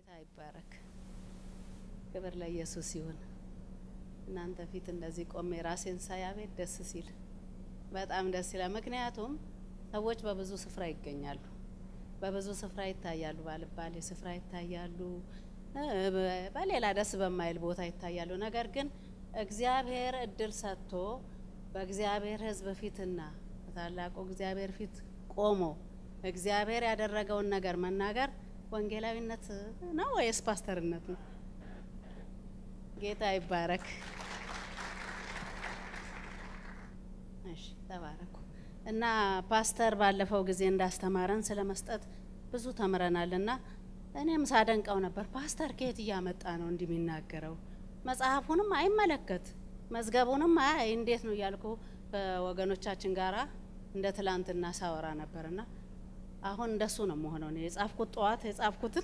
ጌታ ይባረክ። ክብር ለኢየሱስ ይሁን። እናንተ ፊት እንደዚህ ቆሜ ራሴን ሳይ አቤት ደስ ሲል በጣም ደስ ይላል። ምክንያቱም ሰዎች በብዙ ስፍራ ይገኛሉ፣ በብዙ ስፍራ ይታያሉ፣ ባልባሌ ስፍራ ይታያሉ፣ በሌላ ደስ በማይል ቦታ ይታያሉ። ነገር ግን እግዚአብሔር እድል ሰጥቶ በእግዚአብሔር ሕዝብ ፊትና በታላቁ እግዚአብሔር ፊት ቆሞ እግዚአብሔር ያደረገውን ነገር መናገር ወንጌላዊነት ነው ወይስ ፓስተርነት ነው? ጌታ ይባረክ። እሺ ተባረኩ። እና ፓስተር ባለፈው ጊዜ እንዳስተማረን ስለ መስጠት ብዙ ተምረናል። እና እኔም ሳደንቀው ነበር። ፓስተር ከየት እያመጣ ነው እንዲህ የሚናገረው? መጽሐፉንም አይመለከት መዝገቡንም አይ እንዴት ነው እያልኩ ከወገኖቻችን ጋራ እንደ ትላንትና ሳወራ ነበርና አሁን እንደሱ ነው መሆነው። እኔ የጻፍኩት ጠዋት የጻፍኩትን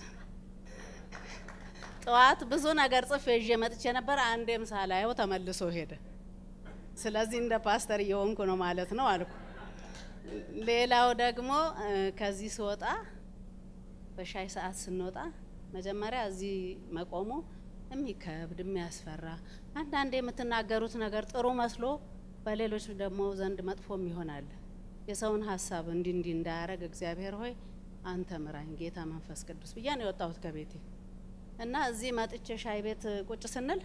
ጠዋት ብዙ ነገር ጽፌ ይዤ መጥቼ ነበር። አንዴም ሳላየው ተመልሶ ሄደ። ስለዚህ እንደ ፓስተር እየሆንኩ ነው ማለት ነው አልኩ። ሌላው ደግሞ ከዚህ ስወጣ በሻይ ሰዓት ስንወጣ መጀመሪያ እዚህ መቆሙ የሚከብድ የሚያስፈራ፣ አንዳንዴ የምትናገሩት ነገር ጥሩ መስሎ በሌሎች ደግሞ ዘንድ መጥፎም ይሆናል። የሰውን ሀሳብ እንዲ እንዲ እንዳያረግ እግዚአብሔር ሆይ አንተ ምራኝ ጌታ መንፈስ ቅዱስ ብያ ነው የወጣሁት ከቤቴ እና እዚህ መጥቼ ሻይ ቤት ቁጭ ስንል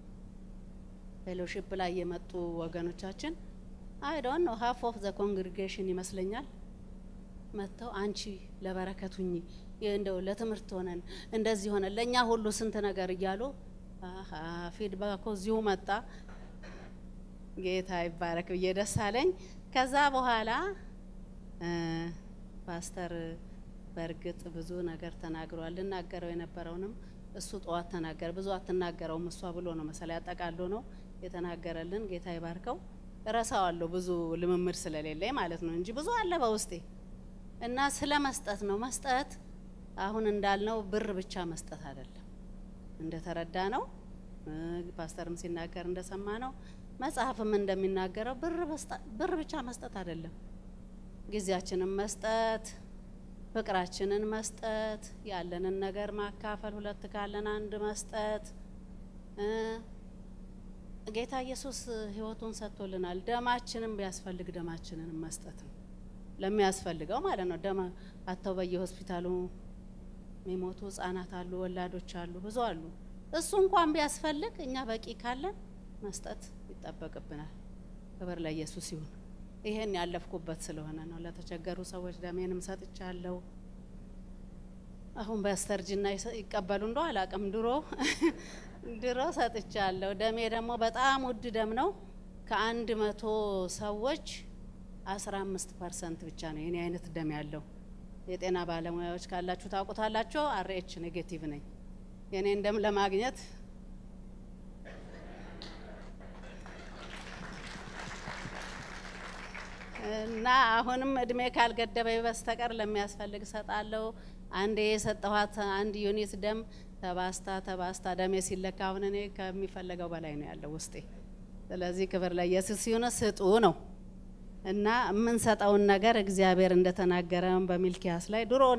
ፌሎሺፕ ላይ የመጡ ወገኖቻችን አይ ዶንት ኖ ሀፍ ኦፍ ዘ ኮንግሪጌሽን ይመስለኛል መጥተው አንቺ ለበረከቱኝ እንደው ለትምህርት ሆነን እንደዚህ ሆነን ለእኛ ሁሉ ስንት ነገር እያሉ ፊድባኮ እዚሁ መጣ። ጌታ ይባረክ ብዬ ደስ አለኝ። ከዛ በኋላ ፓስተር በእርግጥ ብዙ ነገር ተናግሯል። ልናገረው የነበረውንም እሱ ጠዋት ተናገረ። ብዙ አትናገረውም እሷ ብሎ ነው መሰለኝ ያጠቃሎ ነው የተናገረልን። ጌታ ይባርከው። እረሳዋለሁ ብዙ ልምምድ ስለሌለኝ ማለት ነው እንጂ ብዙ አለ በውስጤ እና ስለ መስጠት ነው። መስጠት አሁን እንዳልነው ብር ብቻ መስጠት አይደለም። እንደተረዳ ነው ፓስተርም ሲናገር እንደሰማ ነው መጽሐፍም እንደሚናገረው ብር ብቻ መስጠት አይደለም። ጊዜያችንን መስጠት፣ ፍቅራችንን መስጠት፣ ያለንን ነገር ማካፈል፣ ሁለት ካለን አንድ መስጠት። ጌታ ኢየሱስ ሕይወቱን ሰጥቶልናል። ደማችንን ቢያስፈልግ ደማችንን መስጠት ነው ለሚያስፈልገው ማለት ነው። ደም አተው በየሆስፒታሉ የሚሞቱ ህጻናት አሉ፣ ወላዶች አሉ፣ ብዙ አሉ። እሱ እንኳን ቢያስፈልግ እኛ በቂ ካለን መስጠት ይጠበቅብናል። ክብር ለኢየሱስ ይሁን። ይሄን ያለፍኩበት ስለሆነ ነው። ለተቸገሩ ሰዎች ደሜንም ሰጥቻለሁ። አሁን በስተርጅና ይቀበሉ እንደው አላቅም። ድሮ ድሮ ሰጥቻለሁ። ደሜ ደግሞ በጣም ውድ ደም ነው። ከአንድ መቶ ሰዎች አስራ አምስት ፐርሰንት ብቻ ነው የኔ አይነት ደም ያለው። የጤና ባለሙያዎች ካላችሁ ታውቁታላችሁ። አርኤች ኔጌቲቭ ነኝ። የኔን ደም ለማግኘት እና አሁንም እድሜ ካልገደበኝ በስተቀር ለሚያስፈልግ እሰጣለሁ። አንዴ የሰጠኋት አንድ ዩኒት ደም ተባስታ ተባስታ ደሜ ሲለካ አሁን እኔ ከሚፈለገው በላይ ነው ያለው ውስጤ። ስለዚህ ክብር ለኢየሱስ ሲሆነ ስጡ ነው እና የምንሰጠውን ነገር እግዚአብሔር እንደተናገረን በሚልኪያስ ላይ ድሮ እኔ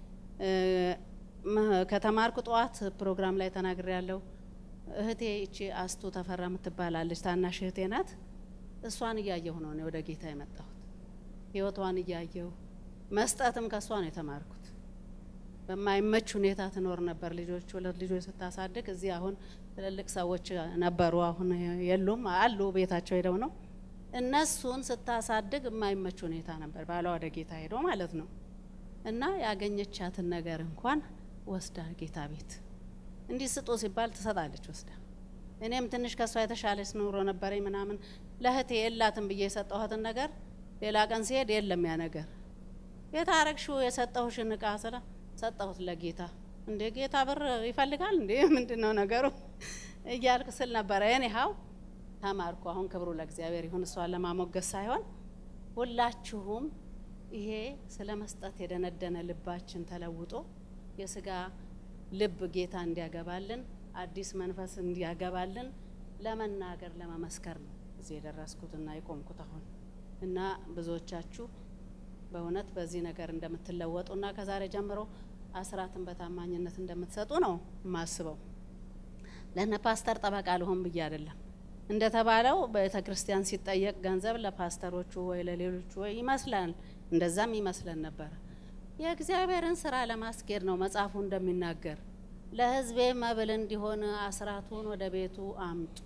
ከተማርኩ ጠዋት ፕሮግራም ላይ ተናግሬ ያለው እህቴ እቺ አስቱ ተፈራ የምትባላለች ታናሽ እህቴ ናት። እሷን እያየሁ ነው እኔ ወደ ጌታ የመጣሁት። ህይወቷን እያየሁ መስጠትም ከእሷ ነው የተማርኩት። በማይመች ሁኔታ ትኖር ነበር። ልጆች ሁለት ልጆች ስታሳድግ እዚህ አሁን ትልልቅ ሰዎች ነበሩ፣ አሁን የሉም አሉ፣ ቤታቸው ሄደው ነው። እነሱን ስታሳድግ የማይመች ሁኔታ ነበር። ባሏ ወደ ጌታ ሄዶ ማለት ነው እና ያገኘቻትን ነገር እንኳን ወስዳ ጌታ ቤት እንዲህ ስጡ ሲባል ትሰጣለች ወስዳ እኔም ትንሽ ከሷ የተሻለች ኑሮ ነበረኝ ምናምን ለእህቴ የላትም ብዬ የሰጠኋትን ነገር ሌላ ቀን ሲሄድ የለም ያ ነገር የታረግሽው የሰጠሁሽን እቃ ስለ ሰጠሁት ለጌታ እንዴ ጌታ ብር ይፈልጋል እንዴ ምንድን ነው ነገሩ እያልኩ ስል ነበረ ሀው ተማርኩ አሁን ክብሩ ለእግዚአብሔር ይሁን እሷን ለማሞገስ ሳይሆን ሁላችሁም ይሄ ስለ መስጠት የደነደነ ልባችን ተለውጦ የስጋ ልብ ጌታ እንዲያገባልን አዲስ መንፈስ እንዲያገባልን ለመናገር ለመመስከር ነው እዚህ የደረስኩትና የቆምኩት አሁን እና ብዙዎቻችሁ በእውነት በዚህ ነገር እንደምትለወጡና ከዛሬ ጀምሮ አስራትን በታማኝነት እንደምትሰጡ ነው የማስበው። ለነ ፓስተር ጠበቃ ልሆን ብዬ አይደለም። እንደተባለው ቤተ ክርስቲያን ሲጠየቅ ገንዘብ ለፓስተሮቹ ወይ ለሌሎቹ ወይ ይመስላል፣ እንደዛም ይመስለን ነበረ። የእግዚአብሔርን ስራ ለማስኬድ ነው መጽሐፉ እንደሚናገር ለሕዝቤ መብል እንዲሆን አስራቱን ወደ ቤቱ አምጡ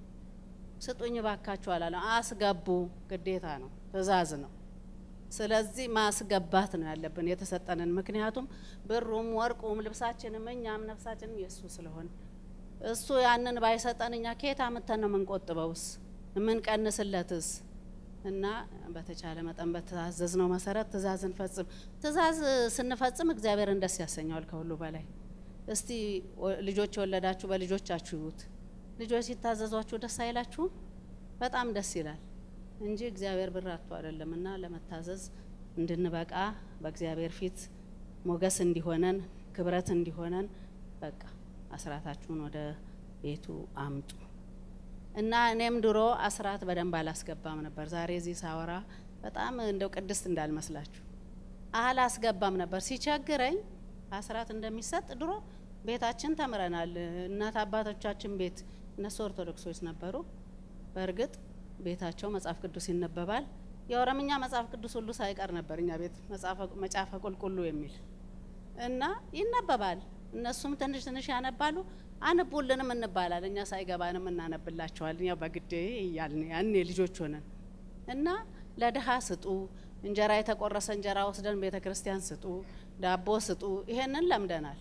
ስጡኝ ባካችሁ አላለም። አስገቡ፣ ግዴታ ነው፣ ትእዛዝ ነው። ስለዚህ ማስገባት ነው ያለብን የተሰጠንን። ምክንያቱም ብሩም ወርቁም ልብሳችንም እኛም ነፍሳችንም የእሱ ስለሆነ እሱ ያንን ባይሰጠን እኛ ከየት አምጥተን ነው የምንቆጥበውስ የምንቀንስለትስ? እና በተቻለ መጠን በተዛዘዝ ነው መሰረት ትእዛዝ እንፈጽም። ትእዛዝ ስንፈጽም እግዚአብሔርን ደስ ያሰኘዋል ከሁሉ በላይ። እስቲ ልጆች የወለዳችሁ በልጆቻችሁ ይዩት። ልጆች ሲታዘዟችሁ ደስ አይላችሁም? በጣም ደስ ይላል እንጂ እግዚአብሔር ብር አጥቶ አይደለም። እና ለመታዘዝ እንድንበቃ በእግዚአብሔር ፊት ሞገስ እንዲሆነን ክብረት እንዲሆነን በቃ አስራታችሁን ወደ ቤቱ አምጡ እና እኔም ድሮ አስራት በደንብ አላስገባም ነበር። ዛሬ እዚህ ሳወራ በጣም እንደው ቅድስት እንዳልመስላችሁ አላስገባም ነበር። ሲቸግረኝ አስራት እንደሚሰጥ ድሮ ቤታችን ተምረናል። እናት አባቶቻችን ቤት እነሱ ኦርቶዶክሶች ነበሩ። በእርግጥ ቤታቸው መጽሐፍ ቅዱስ ይነበባል። የኦሮምኛ መጽሐፍ ቅዱስ ሁሉ ሳይቀር ነበር እኛ ቤት መጽሐፈ ቁልቁሉ የሚል እና ይነበባል። እነሱም ትንሽ ትንሽ ያነባሉ። አንቡልንም እንባላል። እኛ ሳይገባንም እናነብላቸዋለን። ያው በግዴ እያልን ያኔ ልጆች ሆነን እና ለድሀ ስጡ፣ እንጀራ የተቆረሰ እንጀራ ወስደን ቤተ ክርስቲያን ስጡ፣ ዳቦ ስጡ። ይሄንን ለምደናል።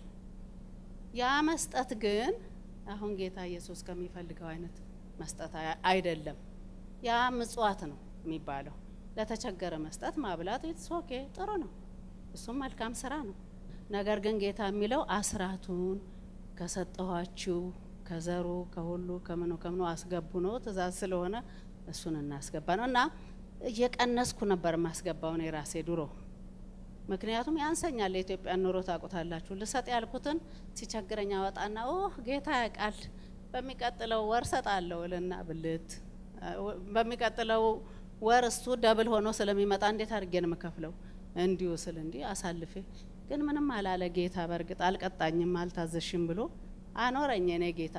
ያ መስጠት ግን አሁን ጌታ ኢየሱስ ከሚፈልገው አይነት መስጠት አይደለም። ያ ምጽዋት ነው የሚባለው። ለተቸገረ መስጠት ማብላት ኢትስ ኦኬ ጥሩ ነው። እሱም መልካም ስራ ነው። ነገር ግን ጌታ የሚለው አስራቱን ከሰጠኋችሁ ከዘሩ ከሁሉ ከምኑ ከምኑ አስገቡ ነው። ትእዛዝ ስለሆነ እሱን እናስገባ ነው እና እየቀነስኩ ነበር የማስገባው ነው የራሴ ድሮ። ምክንያቱም ያንሰኛል። የኢትዮጵያን ኑሮ ታውቁታላችሁ። ልሰጥ ያልኩትን ሲቸግረኝ አወጣና ኦህ ጌታ ያውቃል፣ በሚቀጥለው ወር ሰጣለሁ እልና ብልት በሚቀጥለው ወር እሱ ደብል ሆኖ ስለሚመጣ እንዴት አድርጌ ነው የምከፍለው? እንዲሁ ስል እንዲህ አሳልፌ ግን ምንም አላለ ጌታ። በእርግጥ አልቀጣኝም፣ አልታዘሽም ብሎ አኖረኝ። እኔ ጌታ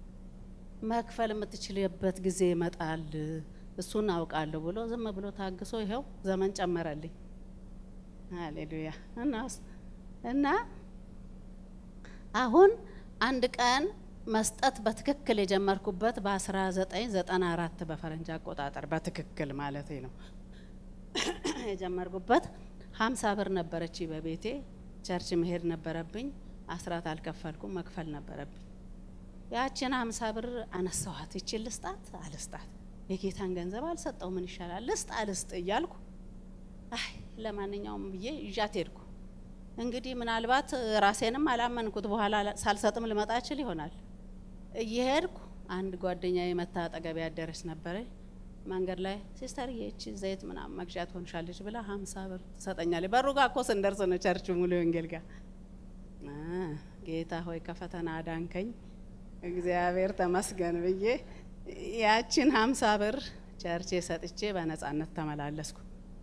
መክፈል የምትችልበት ጊዜ ይመጣል፣ እሱን አውቃለሁ ብሎ ዝም ብሎ ታግሶ ይኸው ዘመን ጨመረልኝ። ሃሌሉያ እና እና አሁን አንድ ቀን መስጠት በትክክል የጀመርኩበት በ1994 በፈረንጅ አቆጣጠር በትክክል ማለት ነው የጀመርኩበት ሀምሳ ብር ነበረች በቤቴ ቸርች መሄድ ነበረብኝ። አስራት አልከፈልኩም፣ መክፈል ነበረብኝ። ያችን ሀምሳ ብር አነሳኋት። ይችን ልስጣት አልስጣት፣ የጌታን ገንዘብ አልሰጠው ምን ይሻላል፣ ልስጥ አልስጥ እያልኩ አይ ለማንኛውም ብዬ ይዣት ሄድኩ። እንግዲህ ምናልባት ራሴንም አላመንኩት። በኋላ ሳልሰጥም ልመጣ እችል ይሆናል። እየሄድኩ አንድ ጓደኛ የመታ አጠገቤ ያደረች ነበረች። መንገድ ላይ ሲስተር ይቺ ዘይት ምናምን መግዣ ትሆንሻለች ብላ ሀምሳ ብር ትሰጠኛለች። በሩ ጋ እኮ ስንደርስ ነው ቸርች ሙሉ ወንጌል ጋር ጌታ ሆይ ከፈተና አዳንከኝ እግዚአብሔር ተመስገን ብዬ ያችን ሀምሳ ብር ቸርቼ ሰጥቼ በነጻነት ተመላለስኩ።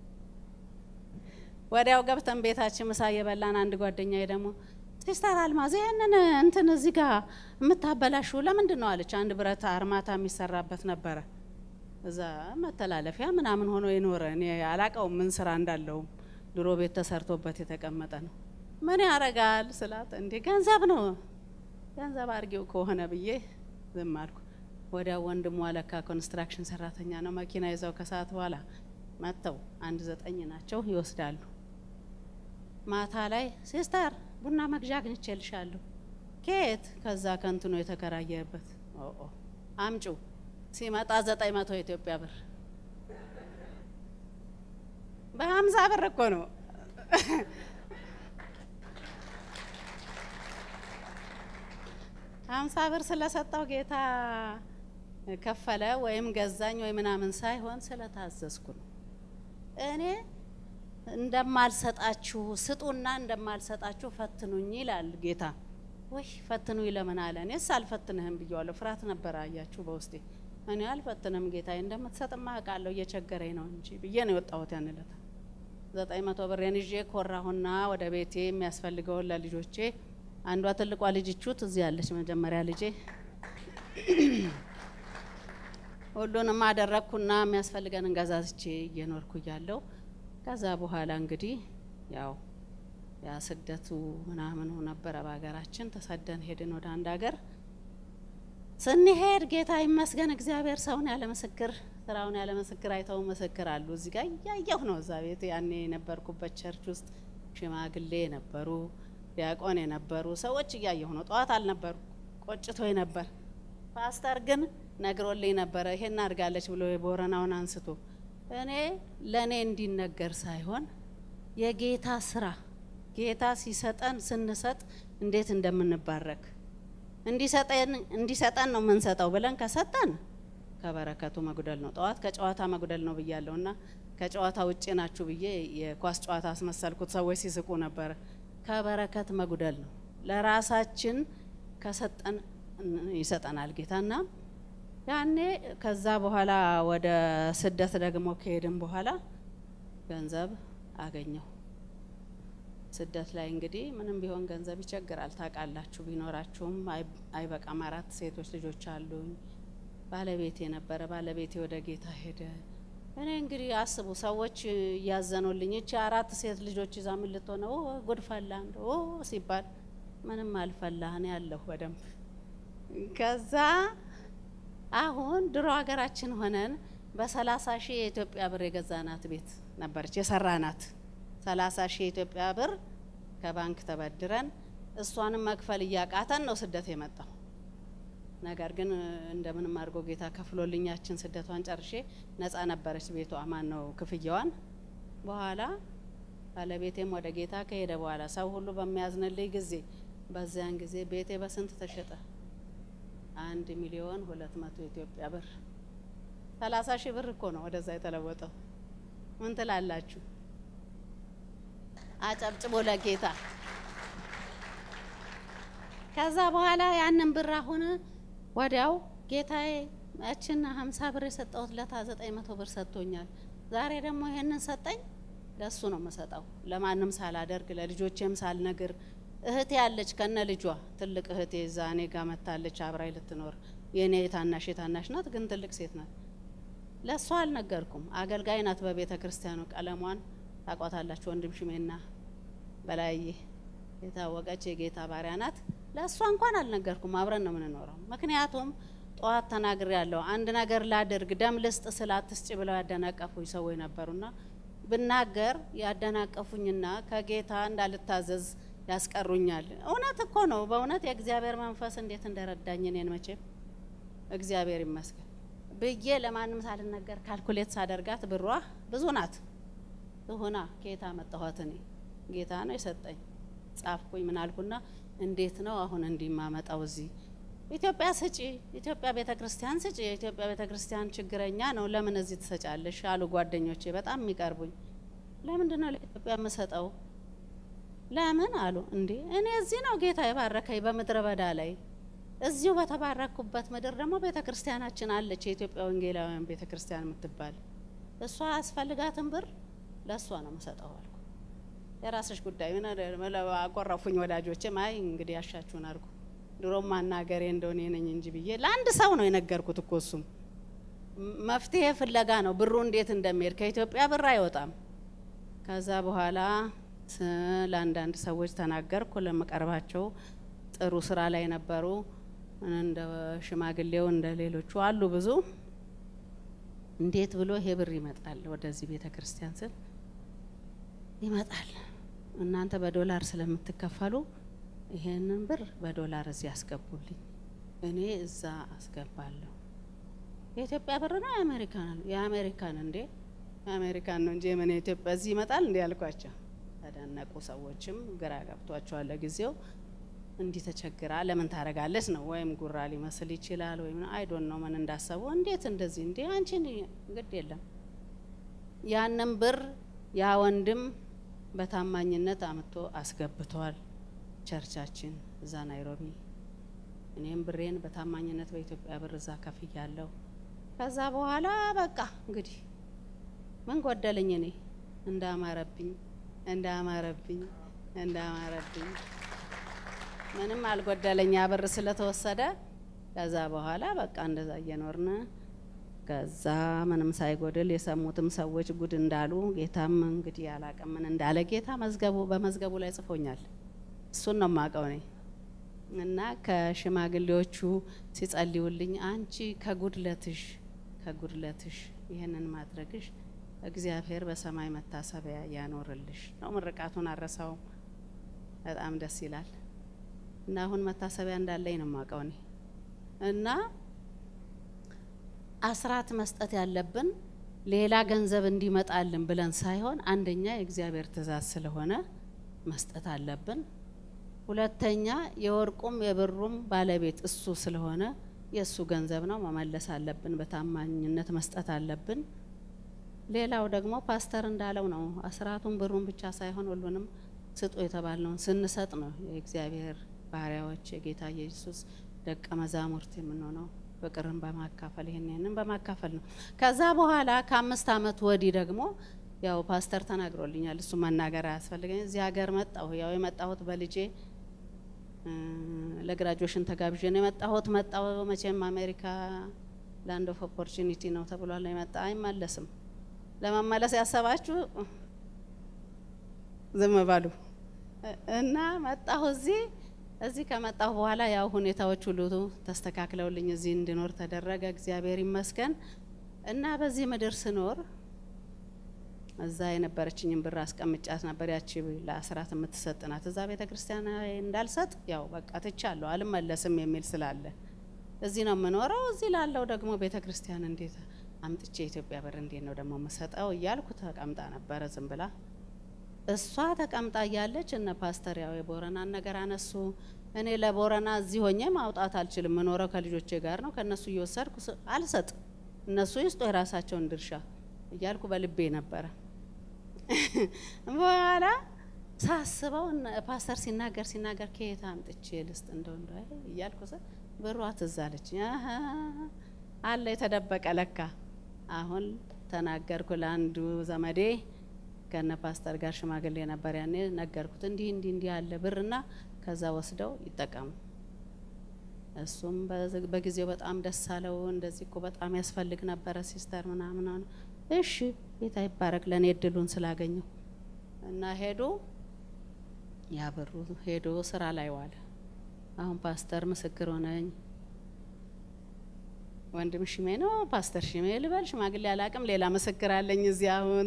ወዲያው ገብተን ቤታችን ምሳ እየበላን አንድ ጓደኛዬ ደግሞ ሲስተር አልማዝ ይህንን እንትን እዚህ ጋር የምታበላሹ ለምንድን ነው አለች። አንድ ብረት አርማታ የሚሰራበት ነበረ እዛ መተላለፊያ ምናምን ሆኖ የኖረ እኔ አላቀውም ምን ስራ እንዳለውም ድሮ ቤት ተሰርቶበት የተቀመጠ ነው። ምን ያረጋል ስላት እንዴ ገንዘብ ነው ገንዘብ አርጌው ከሆነ ብዬ ዝም አልኩ። ወዲያ ወንድሟ ለካ ኮንስትራክሽን ሰራተኛ ነው። መኪና ይዘው ከሰዓት በኋላ መጥተው አንድ ዘጠኝ ናቸው ይወስዳሉ። ማታ ላይ ሲስተር ቡና መግዣ አግኝቼልሻለሁ። ከየት? ከዛ ከንትኖ የተከራየበት አምጩ ሲመጣ ዘጠኝ መቶ የኢትዮጵያ ብር በሀምሳ ብር እኮ ነው። ሀምሳ ብር ስለሰጠው ጌታ ከፈለ ወይም ገዛኝ ወይ ምናምን ሳይሆን ስለታዘዝኩ ነው። እኔ እንደማልሰጣችሁ ስጡና እንደማልሰጣችሁ ፈትኑኝ ይላል ጌታ። ወይ ፈትኑኝ ለምን አለ? እኔስ አልፈትንህም ብየዋለሁ። ፍርሃት ነበር አያችሁ በውስጤ እኔ አልፈትንም ጌታዬ፣ እንደምትሰጥማ አውቃለሁ እየቸገረኝ ነው እንጂ ብዬ ነው የወጣሁት ያን ዕለት። ዘጠኝ መቶ ብሬን ይዤ ኮራሁና ወደ ቤቴ የሚያስፈልገውን ለልጆቼ አንዷ ትልቋ ልጅ ቹት እዚህ ያለች መጀመሪያ ልጄ ሁሉንም አደረግኩና የሚያስፈልገንን ገዛዝቼ እየኖርኩ እያለሁ ከዛ በኋላ እንግዲህ ያው ያ ስደቱ ምናምኑ ነበረ በሀገራችን። ተሰደን ሄድን ወደ አንድ ሀገር። ስንሄድ ጌታ ይመስገን እግዚአብሔር ሰውን ያለ ምስክር ስራውን ያለ ምስክር አይተው ምስክር አሉ። እዚህ ጋር እያየሁ ነው። እዛ ቤት ያኔ የነበርኩበት ቸርች ውስጥ ሽማግሌ የነበሩ ዲያቆን የነበሩ ሰዎች እያየሁ ነው። ጠዋት አልነበሩ ቆጭቶ ነበር። ፓስተር ግን ነግሮልኝ ነበረ ይሄን አድርጋለች ብሎ የቦረናውን አንስቶ እኔ ለእኔ እንዲነገር ሳይሆን የጌታ ስራ ጌታ ሲሰጠን ስንሰጥ እንዴት እንደምንባረክ እንዲሰጠን ነው የምንሰጠው ብለን ከሰጠን ከበረከቱ መጉደል ነው። ጠዋት ከጨዋታ መጉደል ነው ብያለሁ እና ከጨዋታ ውጭ ናችሁ ብዬ የኳስ ጨዋታ አስመሰልኩት። ሰዎች ሲስቁ ነበረ። ከበረከት መጉደል ነው። ለራሳችን ከሰጠን ይሰጠናል ጌታና ያኔ ከዛ በኋላ ወደ ስደት ደግሞ ከሄድን በኋላ ገንዘብ አገኘሁ። ስደት ላይ እንግዲህ ምንም ቢሆን ገንዘብ ይቸግራል። ታውቃላችሁ፣ ቢኖራችሁም አይበቃም። አራት ሴቶች ልጆች አሉኝ። ባለቤቴ ነበረ። ባለቤቴ ወደ ጌታ ሄደ። እኔ እንግዲህ አስቡ፣ ሰዎች እያዘኑልኝ እቺ አራት ሴት ልጆች ይዛ ምን ልትሆነ ጉድ ፈላ እንደ ሲባል ምንም አልፈላ እኔ ያለሁ በደንብ ከዛ አሁን ድሮ ሀገራችን ሆነን በሰላሳ ሺህ የኢትዮጵያ ብር የገዛናት ቤት ነበረች የሰራናት ሰላሳ ሺህ የኢትዮጵያ ብር ከባንክ ተበድረን እሷንም መክፈል እያቃተን ነው ስደት የመጣው። ነገር ግን እንደምንም አድርጎ ጌታ ከፍሎልኛችን ስደቷን ጨርሼ ነጻ ነበረች ቤቷ ማን ነው ክፍያዋን። በኋላ ባለቤቴም ወደ ጌታ ከሄደ በኋላ ሰው ሁሉ በሚያዝንልኝ ጊዜ በዚያን ጊዜ ቤቴ በስንት ተሸጠ? አንድ ሚሊዮን ሁለት መቶ ኢትዮጵያ ብር ሰላሳ ሺህ ብር እኮ ነው ወደዛ የተለወጠው። ምን ትላላችሁ? አጨብጭቦ ለጌታ። ከዛ በኋላ ያንን ብር አሁን ወዲያው ጌታዬ ያችን ሀምሳ ብር የሰጠሁት ለታ ዘጠኝ መቶ ብር ሰጥቶኛል። ዛሬ ደግሞ ይሄንን ሰጠኝ። ለሱ ነው የምሰጠው፣ ለማንም ሳላደርግ ለልጆቼም ሳልነግር። እህቴ ያለች ከነ ልጇ ትልቅ እህቴ እዛ እኔ ጋር መታለች አብራይ ልትኖር የእኔ የታናሽ የታናሽ ናት፣ ግን ትልቅ ሴት ናት። ለእሷ አልነገርኩም። አገልጋይ ናት በቤተ ክርስቲያኑ። ቀለሟን ታቋታላችሁ። ወንድም ሽሜና በላዬ የታወቀች የጌታ ባሪያ ናት። ለእሷ እንኳን አልነገርኩም። አብረን ነው የምንኖረው። ምክንያቱም ጠዋት ተናግሬ ያለው አንድ ነገር ላድርግ ደም ልስጥ ስለ አትስጭ ብለው ያደናቀፉኝ ሰዎች ነበሩና ብናገር ያደናቀፉኝና ከጌታ እንዳልታዘዝ ያስቀሩኛል። እውነት እኮ ነው። በእውነት የእግዚአብሔር መንፈስ እንዴት እንደረዳኝ እኔን መቼም እግዚአብሔር ይመስገን ብዬ ለማንም ሳልነገር ካልኩሌት ሳደርጋት ብሯ ብዙ ናት። ትሁና ጌታ መጣኋት እኔ ጌታ ነው የሰጠኝ። ጻፍኩኝ ምን አልኩና እንዴት ነው አሁን እንዲማመጣው እዚህ ኢትዮጵያ ስጪ፣ ኢትዮጵያ ቤተ ክርስቲያን ስጪ፣ የኢትዮጵያ ቤተ ክርስቲያን ችግረኛ ነው፣ ለምን እዚህ ትሰጫለሽ አሉ ጓደኞቼ በጣም የሚቀርቡኝ። ለምንድን ነው ለኢትዮጵያ የምሰጠው? ለምን አሉ። እንዴ እኔ እዚህ ነው ጌታ የባረከኝ በምድረ በዳ ላይ እዚሁ በተባረኩበት ምድር ደግሞ ቤተ ክርስቲያናችን አለች፣ የኢትዮጵያ ወንጌላውያን ቤተ ክርስቲያን የምትባል እሷ ያስፈልጋትን ብር ለእሷ ነው የምሰጠው አልኩ። የራስሽ ጉዳይ ምን አቆረፉኝ ወዳጆችም። አይ እንግዲህ ያሻችሁን አድርጉ ድሮም ማናገሬ እንደሆነ ነኝ እንጂ ብዬ ለአንድ ሰው ነው የነገርኩት እኮ እሱም መፍትሄ ፍለጋ ነው ብሩ እንዴት እንደሚሄድ ከኢትዮጵያ ብር አይወጣም። ከዛ በኋላ ለአንዳንድ ሰዎች ተናገርኩ። ለመቀርባቸው ጥሩ ስራ ላይ ነበሩ። እንደ ሽማግሌው እንደ ሌሎቹ አሉ ብዙ። እንዴት ብሎ ይሄ ብር ይመጣል ወደዚህ ቤተ ክርስቲያን ስል ይመጣል እናንተ በዶላር ስለምትከፈሉ ይሄንን ብር በዶላር እዚህ ያስገቡልኝ፣ እኔ እዛ አስገባለሁ። የኢትዮጵያ ብር ነው የአሜሪካን የአሜሪካን እንዴ የአሜሪካን ነው እንጂ የምን የኢትዮጵያ እዚህ ይመጣል እንዲ ያልኳቸው ተደነቁ። ሰዎችም ግራ ገብቷቸዋል። ለጊዜው እንዲህ ተቸግራ ለምን ታደርጋለች ነው ወይም ጉራ ሊመስል ይችላል ወይም አይዶን ነው ምን እንዳሰቡ እንዴት እንደዚህ እንዴ አንቺን ግድ የለም ያንን ብር ያ ወንድም በታማኝነት አምጥቶ አስገብተዋል። ቸርቻችን እዛ ናይሮቢ። እኔም ብሬን በታማኝነት በኢትዮጵያ ብር እዛ ከፍያለሁ። ከዛ በኋላ በቃ እንግዲህ ምን ጎደለኝ? እኔ እንዳማረብኝ እንዳማረብኝ እንዳማረብኝ ምንም አልጎደለኝ ያ ብር ስለተወሰደ። ከዛ በኋላ በቃ እንደዛ እየኖርን ከዛ ምንም ሳይጎድል የሰሙትም ሰዎች ጉድ እንዳሉ ጌታም እንግዲህ አላቅም ምን እንዳለ ጌታ መዝገቡ በመዝገቡ ላይ ጽፎኛል። እሱን ነው የማውቀው እኔ እና ከሽማግሌዎቹ ሲጸልዩልኝ አንቺ ከጉድለትሽ ከጉድለትሽ ይህንን ማድረግሽ እግዚአብሔር በሰማይ መታሰቢያ ያኖርልሽ ነው። ምርቃቱን አረሳውም። በጣም ደስ ይላል። እና አሁን መታሰቢያ እንዳለኝ ነው የማውቀው እኔ እና አስራት መስጠት ያለብን ሌላ ገንዘብ እንዲመጣልን ብለን ሳይሆን አንደኛ የእግዚአብሔር ትእዛዝ ስለሆነ መስጠት አለብን። ሁለተኛ የወርቁም የብሩም ባለቤት እሱ ስለሆነ የእሱ ገንዘብ ነው፣ መመለስ አለብን። በታማኝነት መስጠት አለብን። ሌላው ደግሞ ፓስተር እንዳለው ነው። አስራቱን ብሩን ብቻ ሳይሆን ሁሉንም ስጡ የተባልነውን ስንሰጥ ነው የእግዚአብሔር ባሪያዎች የጌታ ኢየሱስ ደቀ መዛሙርት የምንሆነው ፍቅርን በማካፈል ይህን ይህንን በማካፈል ነው። ከዛ በኋላ ከአምስት ዓመት ወዲህ ደግሞ ያው ፓስተር ተናግሮልኛል። እሱ መናገር አያስፈልገኝ። እዚህ ሀገር መጣሁ። ያው የመጣሁት በልጄ ለግራጁዌሽን ተጋብዤ ነው የመጣሁት። መጣሁ መቼም አሜሪካ ላንድ ኦፍ ኦፖርቹኒቲ ነው ተብሏል። የመጣ አይመለስም። ለመመለስ ያሰባችሁ ዝም በሉ እና መጣሁ እዚህ እዚህ ከመጣሁ በኋላ ያው ሁኔታዎች ሁሉ ተስተካክለውልኝ እዚህ እንድኖር ተደረገ። እግዚአብሔር ይመስገን እና በዚህ ምድር ስኖር እዛ የነበረችኝን ብር አስቀምጫት ነበር። ያቺ ለአስራት የምትሰጥ ናት። እዛ ቤተ ክርስቲያን እንዳልሰጥ ያው በቃ ትቻለሁ፣ አልመለስም የሚል ስላለ እዚህ ነው የምኖረው። እዚህ ላለው ደግሞ ቤተ ክርስቲያን እንዴት አምጥቼ የኢትዮጵያ ብር እንዴት ነው ደግሞ የምሰጠው እያልኩ ተቀምጣ ነበረ ዝም ብላ እሷ ተቀምጣ እያለች እነ ፓስተር ያው የቦረናን ነገር አነሱ። እኔ ለቦረና እዚህ ሆኜ ማውጣት አልችልም። የምኖረው ከልጆቼ ጋር ነው። ከእነሱ እየወሰድኩ አልሰጥ፣ እነሱ ይስጡ የራሳቸውን ድርሻ እያልኩ በልቤ ነበረ። በኋላ ሳስበው ፓስተር ሲናገር ሲናገር ከየት አምጥቼ ልስጥ እንደው እንደ እያልኩ ስ ብሯ ትዝ አለች። አለ የተደበቀ ለካ። አሁን ተናገርኩ ለአንዱ ዘመዴ ከነ ፓስተር ጋር ሽማግሌ ነበር ያኔ ነገርኩት። እንዲህ እንዲህ እንዲህ ያለ ብርና ከዛ ወስደው ይጠቀሙ። እሱም በጊዜው በጣም ደስ አለው። እንደዚህ እኮ በጣም ያስፈልግ ነበረ ሲስተር ምናምን። እሺ ጌታ ይባረክ ለእኔ እድሉን ስላገኘው እና ሄዱ። ያ ብሩ ሄዶ ስራ ላይ ዋለ። አሁን ፓስተር ምስክር ሆነኝ። ወንድም ሽሜ ነው ፓስተር ሽሜ ልበል ሽማግሌ አላቅም። ሌላ ምስክር አለኝ እዚህ አሁን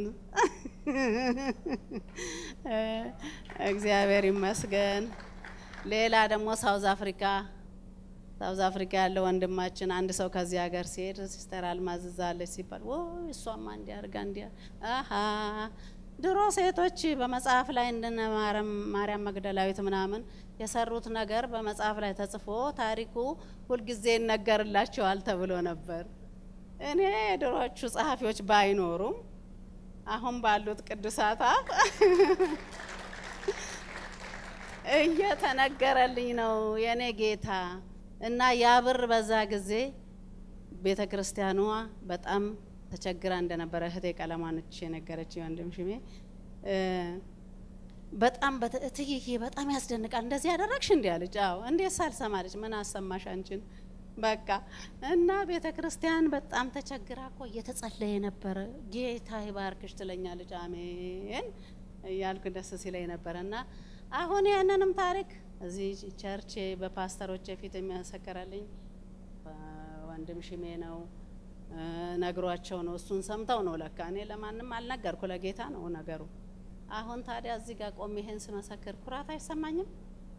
እግዚአብሔር ይመስገን። ሌላ ደግሞ ሳውዝ አፍሪካ ሳውዝ አፍሪካ ያለው ወንድማችን አንድ ሰው ከዚህ ሀገር ሲሄድ ሲስተር አልማዝ እዛ አለች ሲባል ወይ እሷማ እንዲህ አድርጋ እንዲህ አሀ ድሮ ሴቶች በመጽሐፍ ላይ እንደነ ማርያም መግደላዊት ምናምን የሰሩት ነገር በመጽሐፍ ላይ ተጽፎ ታሪኩ ሁልጊዜ ይነገርላቸዋል ተብሎ ነበር። እኔ የድሮቹ ጸሐፊዎች ባይኖሩም አሁን ባሉት ቅዱሳት አፍ እየተነገረልኝ ነው የኔ ጌታ እና ያ ብር በዛ ጊዜ ቤተ ክርስቲያኗ በጣም ተቸግራ እንደነበረ እህቴ ቀለማነች የነገረች ወንድም ሽሜ በጣም እትዬ በጣም ያስደንቃል። እንደዚህ ያደረግሽ እንዲህ አለች። አዎ እንዴት ሳልሰማለች ምን አሰማሽ አንቺን በቃ እና ቤተ ክርስቲያን በጣም ተቸግራ እኮ እየተጸለየ ነበረ። ጌታ ይባርክሽ ትለኛለች። አሜን እያልኩ ደስ ሲለኝ ነበረ እና አሁን ያንንም ታሪክ እዚህ ቸርች በፓስተሮች ፊት የሚያሰከረልኝ ወንድም ሽሜ ነው ነግሯቸው ነው። እሱን ሰምተው ነው ለካ። እኔ ለማንም አልነገርኩ፣ ለጌታ ነው ነገሩ። አሁን ታዲያ እዚህ ጋር ቆሜ ይሄን ስመሰክር ኩራት አይሰማኝም?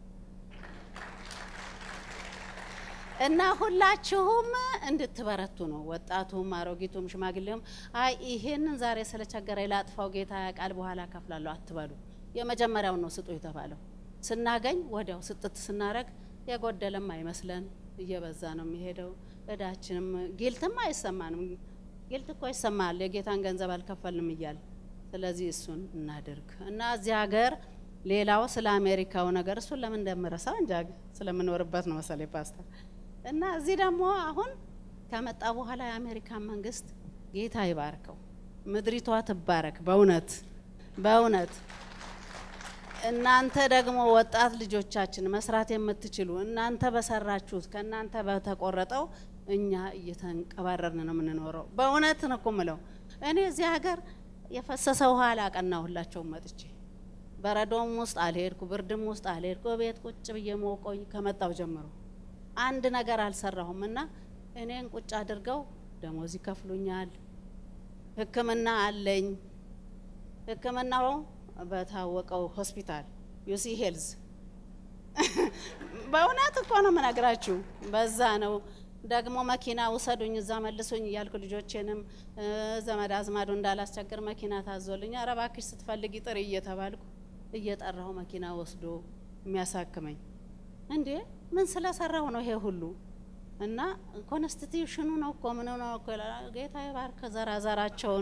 እና ሁላችሁም እንድትበረቱ ነው። ወጣቱም፣ አሮጊቱም፣ ሽማግሌውም አይ ይሄንን ዛሬ ስለቸገረ ላጥፋው ጌታ ያውቃል በኋላ ከፍላለሁ አትበሉ። የመጀመሪያውን ነው ስጡ የተባለው። ስናገኝ ወዲያው ስጥት ስናረግ የጎደለም አይመስለን፣ እየበዛ ነው የሚሄደው። እዳችንም ጊልትም አይሰማንም። ጊልት እኮ ይሰማል የጌታን ገንዘብ አልከፈልንም እያል ስለዚህ እሱን እናድርግ እና እዚህ ሀገር ሌላው ስለ አሜሪካው ነገር እሱን ለምን እንደምረሳው እንጃ ስለምኖርበት ነው መሰለኝ ፓስተር እና እዚህ ደግሞ አሁን ከመጣ በኋላ የአሜሪካን መንግስት ጌታ ይባርከው፣ ምድሪቷ ትባረክ። በእውነት በእውነት እናንተ ደግሞ ወጣት ልጆቻችን መስራት የምትችሉ እናንተ በሰራችሁት ከእናንተ በተቆረጠው እኛ እየተንቀባረርን ነው የምንኖረው። በእውነት ነው እኮ የምለው። እኔ እዚህ ሀገር የፈሰሰ ውሃ አላቀናሁላቸውም መጥቼ በረዶም ውስጥ አልሄድኩ፣ ብርድም ውስጥ አልሄድኩ። ቤት ቁጭ ብዬ ሞቆኝ ከመጣው ጀምሮ አንድ ነገር አልሰራሁም እና እኔን ቁጭ አድርገው ደሞዝ ይከፍሉኛል። ሕክምና አለኝ። ሕክምናው በታወቀው ሆስፒታል ዩሲ ሄልዝ በእውነት እኮ ነው የምነግራችሁ። በዛ ነው ደግሞ መኪና ውሰዱኝ እዛ መልሱኝ እያልኩ ልጆቼንም ዘመድ አዝማዱ እንዳላስቸግር መኪና ታዞልኝ፣ ኧረ እባክሽ ስትፈልጊ ጥሪ እየተባልኩ እየጠራሁ መኪና ወስዶ የሚያሳክመኝ እንዴ ምን ስለሰራሁ ነው ይሄ ሁሉ? እና ኮንስቲትዩሽኑ ነው እኮ ምን ነው እኮ ጌታ ይባርክ ዘራዘራቸውን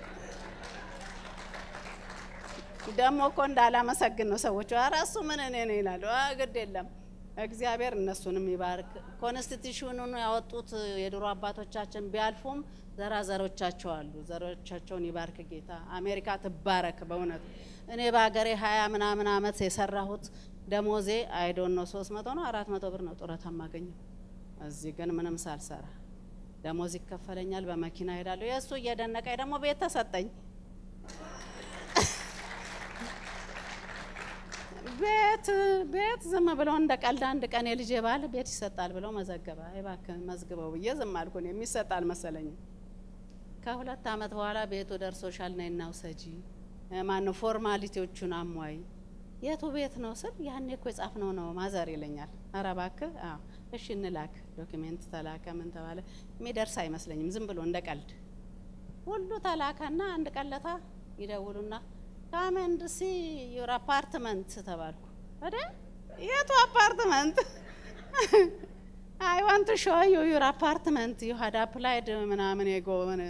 ደግሞ እኮ እንዳላመሰግን ነው ሰዎቹ። ኧረ እሱ ምን እኔ ነው ይላሉ። ግድ የለም እግዚአብሔር እነሱንም ይባርክ። ኮንስቲቱሽኑን ያወጡት የድሮ አባቶቻችን ቢያልፉም ዘራዘሮቻቸው አሉ። ዘሮቻቸውን ይባርክ ጌታ። አሜሪካ ትባረክ። በእውነት እኔ በሀገሬ ሀያ ምናምን አመት የሰራሁት ደሞዜ አይዶን ነው ሶስት መቶ ነው አራት መቶ ብር ነው ጡረታ የማገኘው። እዚህ ግን ምንም ሳልሰራ ደሞዝ ይከፈለኛል። በመኪና ሄዳለሁ። የእሱ እየደነቀኝ ደግሞ ቤት ተሰጠኝ። ቤት ቤት ዝም ብለው እንደ ቀልድ አንድ ቀን የልጄ ባል ቤት ይሰጣል ብለው መዘገበ። እባክህ መዝግበው ብዬ ዝም አልኩ። እኔ የሚሰጥ አልመሰለኝም። ከሁለት አመት በኋላ ቤቱ ደርሶሻል ነይ እና ውሰጂ፣ ማነው ፎርማሊቲዎቹን አሟይ። የቱ ቤት ነው ስል ያኔ እኮ የጻፍነው ነው ማዘር ይለኛል። ኧረ እባክህ አዎ፣ እሺ እንላክ። ዶክሜንት ተላከ። ምን ተባለ የሚደርስ አይመስለኝም። ዝም ብሎ እንደ ቀልድ ሁሉ ተላከና አንድ ቀለታ ይደውሉና ካመንድ ሲ ዩር አፓርትመንት ተባልኩ። ወደ የቱ አፓርትመንት? አይ ዋንት ሾ ዩ ዩር አፓርትመንት ዩ ሀድ አፕላይድ ምናምን የጎን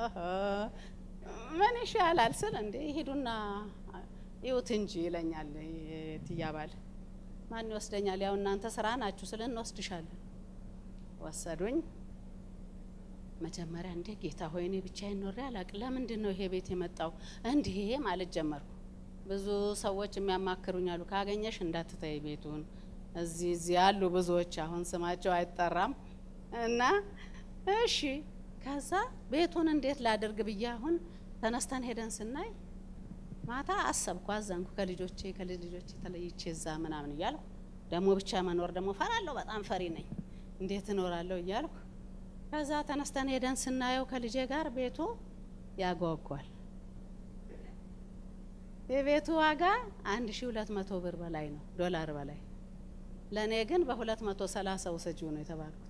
ምን ይሻላል ስል እንዴ ሂዱና ይዩት እንጂ ይለኛል። ትያባል ማን ይወስደኛል? ያው እናንተ ስራ ናችሁ ስል እንወስድሻለን። ወሰዱኝ። መጀመሪያ እንዴ ጌታ ሆይ እኔ ብቻዬን ኖሬ አላቅ። ለምንድን ነው ይሄ ቤት የመጣው? እንዲህ ማለት ጀመርኩ። ብዙ ሰዎች የሚያማክሩኝ አሉ። ካገኘሽ እንዳትተይ ቤቱን። እዚህ እዚህ ያሉ ብዙዎች አሁን ስማቸው አይጠራም እና እሺ። ከዛ ቤቱን እንዴት ላድርግ ብዬ አሁን ተነስተን ሄደን ስናይ ማታ አሰብኩ፣ አዘንኩ። ከልጆቼ ከልጅ ልጆቼ ተለይቼ እዛ ምናምን እያልኩ ደግሞ ብቻ መኖር ደግሞ ፈራለሁ፣ በጣም ፈሪ ነኝ። እንዴት እኖራለሁ እያልኩ ከዛ ተነስተን ሄደን ስናየው ከልጄ ጋር ቤቱ ያጓጓል። የቤቱ ዋጋ አንድ ሺ ሁለት መቶ ብር በላይ ነው፣ ዶላር በላይ። ለእኔ ግን በሁለት መቶ ሰላሳ ውሰጂው ነው የተባልኩት።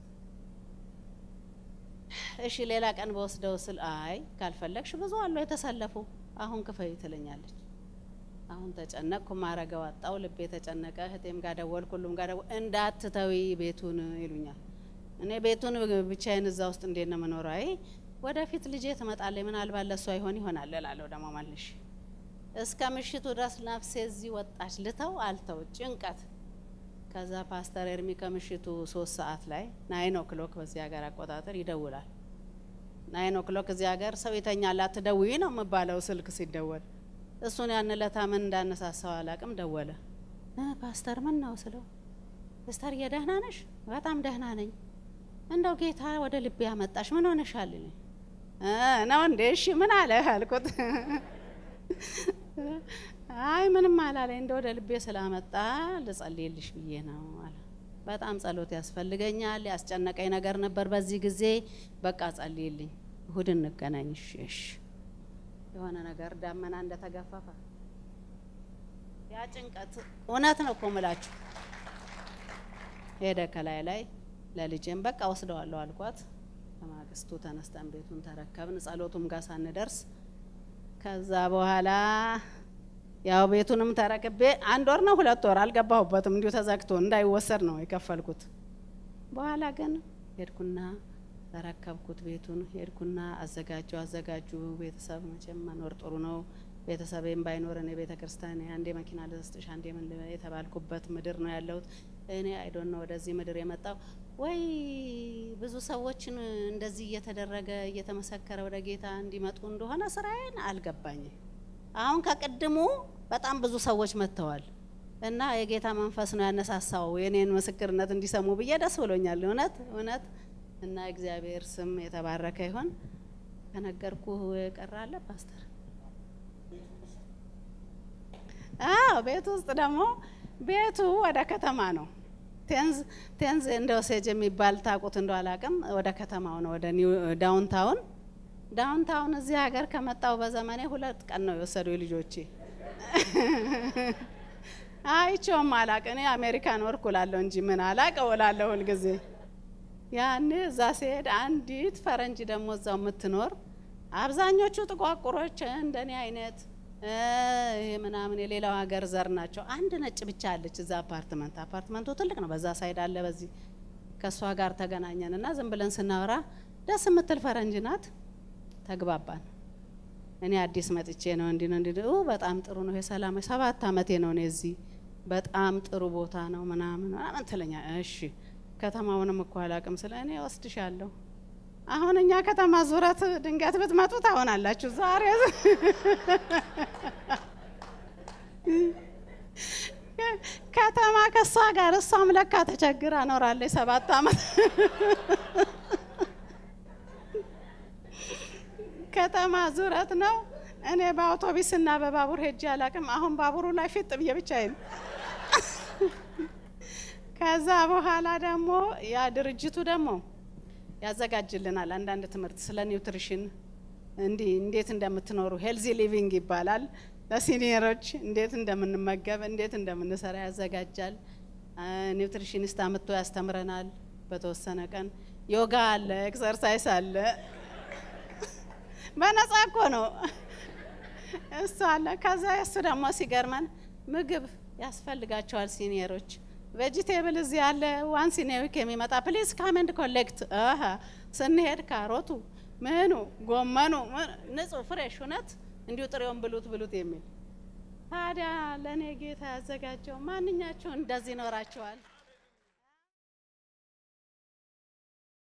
እሺ ሌላ ቀን በወስደው ስል አይ ካልፈለግሽ ብዙ አሉ የተሰለፉ፣ አሁን ክፈይ ትለኛለች። አሁን ተጨነቅኩ፣ ማረገው አጣው፣ ልቤ ተጨነቀ። እህቴም ጋር ደወልኩ፣ ሁሉም ጋር ደወልኩ። እንዳትተዊ ቤቱን ይሉኛል። እኔ ቤቱን ብቻዬን እዛ ውስጥ እንዴት ነው የምኖረው? አይ ወደፊት ልጄ ትመጣለች፣ ምናልባት ለእሷ ይሆን ይሆናል እላለሁ ደግሞ መልሽ። እስከ ምሽቱ ድረስ ነፍሴ እዚህ ወጣች። ልተው አልተው ጭንቀት። ከዛ ፓስተር ኤርሚ ከምሽቱ ሶስት ሰዓት ላይ ናይን ኦክሎክ በዚህ ሀገር አቆጣጠር ይደውላል። ናይን ኦክሎክ እዚህ ሀገር ሰው ይተኛል፣ አትደውይ ነው የምባለው ስልክ ሲደወል። እሱን ያን ለታ ምን እንዳነሳሳው አላቅም። ደወለ። ፓስተር ምን ነው ስለው፣ ፓስተር የደህና ነሽ? በጣም ደህና ነኝ እንደው ጌታ ወደ ልቤ ያመጣሽ ምን ሆነሻል? ነው እንዴ? እሺ ምን አለ አልኩት። አይ ምንም አላለኝ፣ እንደ ወደ ልቤ ስላመጣ ልጸልይልሽ ብዬ ነው አለ። በጣም ጸሎት ያስፈልገኛል፣ ያስጨነቀኝ ነገር ነበር በዚህ ጊዜ። በቃ ጸልይልኝ፣ እሁድ እንገናኝ። እሺ እሺ። የሆነ ነገር ዳመና እንደተገፈፈ ያ ጭንቀት እውነት ነው እኮ ምላችሁ ሄደ ከላይ ላይ ለልጄም በቃ ወስደዋለሁ አልኳት። በማግስቱ ተነስተን ቤቱን ተረከብን። ጸሎቱም ጋር ሳንደርስ ከዛ በኋላ ያው ቤቱንም ተረክቤ አንድ ወር ነው ሁለት ወር አልገባሁበትም፣ እንዲሁ ተዘግቶ እንዳይወሰድ ነው የከፈልኩት። በኋላ ግን ሄድኩና ተረከብኩት ቤቱን። ሄድኩና አዘጋጁ አዘጋጁ። ቤተሰብ መቼም መኖር ጥሩ ነው። ቤተሰቤም ባይኖር እኔ ቤተ ክርስቲያን አንዴ መኪና ልስጥሽ አንዴ ምን የተባልኩበት ምድር ነው ያለሁት። እኔ አይዶን ነው ወደዚህ ምድር የመጣው ወይ ብዙ ሰዎችን እንደዚህ እየተደረገ እየተመሰከረ ወደ ጌታ እንዲመጡ እንደሆነ ስራዬን አልገባኝም። አሁን ከቅድሙ በጣም ብዙ ሰዎች መጥተዋል እና የጌታ መንፈስ ነው ያነሳሳው የኔን ምስክርነት እንዲሰሙ ብዬ ደስ ብሎኛል። እውነት እውነት እና እግዚአብሔር ስም የተባረከ ይሆን። ከነገርኩ ቀራለ ፓስተር? አዎ ቤቱ ውስጥ ደግሞ ቤቱ ወደ ከተማ ነው። ቴንዝ ቴንዝ እንደ ኦሴጅ የሚባል ታውቁት እንደው አላውቅም። ወደ ከተማው ነው ወደ ኒው ዳውንታውን ዳውንታውን እዚህ ሀገር ከመጣው በዘመኔ ሁለት ቀን ነው የወሰዱ ልጆቼ። አይቼውም አላቅ እኔ አሜሪካን ወርክ እላለሁ እንጂ ምን አላቅ እውላለሁ ሁልጊዜ። ያኔ እዛ ሲሄድ አንዲት ፈረንጅ ደግሞ እዛው የምትኖር አብዛኞቹ ጥቋቁሮች እንደኔ አይነት ይሄ ምናምን የሌላው ሀገር ዘር ናቸው። አንድ ነጭ ብቻ አለች እዛ አፓርትመንት። አፓርትመንቱ ትልቅ ነው። በዛ ሳይድ አለ፣ በዚህ ከእሷ ጋር ተገናኘን እና ዝም ብለን ስናወራ ደስ የምትል ፈረንጅ ናት። ተግባባን። እኔ አዲስ መጥቼ ነው እንዲህ ነው እንዲህ በጣም ጥሩ ነው የሰላም ሰባት አመቴ ነው እኔ እዚህ በጣም ጥሩ ቦታ ነው ምናምን ምናምን ትለኛ። እሺ ከተማውንም እኮ አላቅም ስለ እኔ ወስድሻለሁ። አሁን እኛ ከተማ ዙረት ድንገት ብትመጡ ታሆናላችሁ። ዛሬ ከተማ ከእሷ ጋር እሷም ለካ ተቸግራ ኖራለች ሰባት አመት ከተማ ዙረት ነው። እኔ በአውቶቢስ እና በባቡር ሄጄ አላቅም። አሁን ባቡሩ ላይ ፊጥ ብዬ ብቻዬን። ከዛ በኋላ ደግሞ ያ ድርጅቱ ደግሞ ያዘጋጅልናል አንዳንድ ትምህርት ስለ ኒውትሪሽን እንዲህ እንዴት እንደምትኖሩ ሄልዚ ሊቪንግ ይባላል። ለሲኒየሮች እንዴት እንደምንመገብ እንዴት እንደምንሰራ ያዘጋጃል። ኒውትሪሽኒስት አምጥቶ ያስተምረናል። በተወሰነ ቀን ዮጋ አለ፣ ኤክሰርሳይስ አለ። በነጻ እኮ ነው እሱ አለ። ከዛ እሱ ደግሞ ሲገርመን ምግብ ያስፈልጋቸዋል ሲኒየሮች። ቬጂቴብል እዚህ ያለ ዋን ሲኔዊክ የሚመጣ ፕሊዝ ካመንድ ኮሌክት። ስንሄድ ካሮቱ ምኑ ጎመኑ ንጹህ ፍሬሽ እውነት እንዲሁ ጥሬውን ብሉት ብሉት የሚል ታዲያ ለእኔ ጌታ ያዘጋጀው ማንኛቸው እንደዚህ ይኖራቸዋል።